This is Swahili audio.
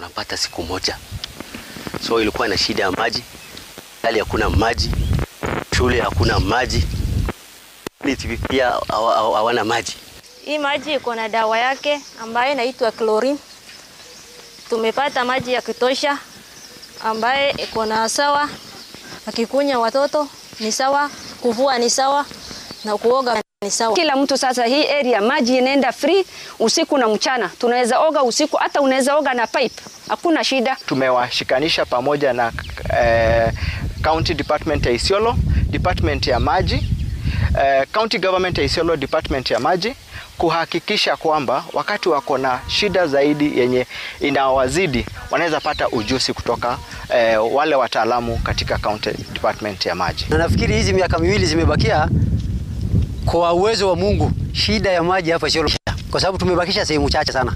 wanapata siku moja. So ilikuwa na shida ya maji, hali hakuna maji, shule hakuna maji, pia hawana maji. Hii maji iko na dawa yake ambayo inaitwa chlorine. Tumepata maji ya kutosha ambaye iko na sawa, akikunya watoto ni sawa, kuvua ni sawa na kuoga ni sawa. Kila mtu sasa, hii area maji inaenda free usiku na mchana, tunaweza oga usiku, hata unaweza oga na pipe, hakuna shida. Tumewashikanisha pamoja na eh, County Department ya Isiolo, Department ya maji eh, County Government ya Isiolo, Department ya maji kuhakikisha kwamba wakati wako na shida zaidi yenye inawazidi wanaweza pata ujuzi kutoka eh, wale wataalamu katika County Department ya maji. Na nafikiri hizi miaka miwili zimebakia, kwa uwezo wa Mungu, shida ya maji hapa Isiolo, kwa sababu tumebakisha sehemu chache sana.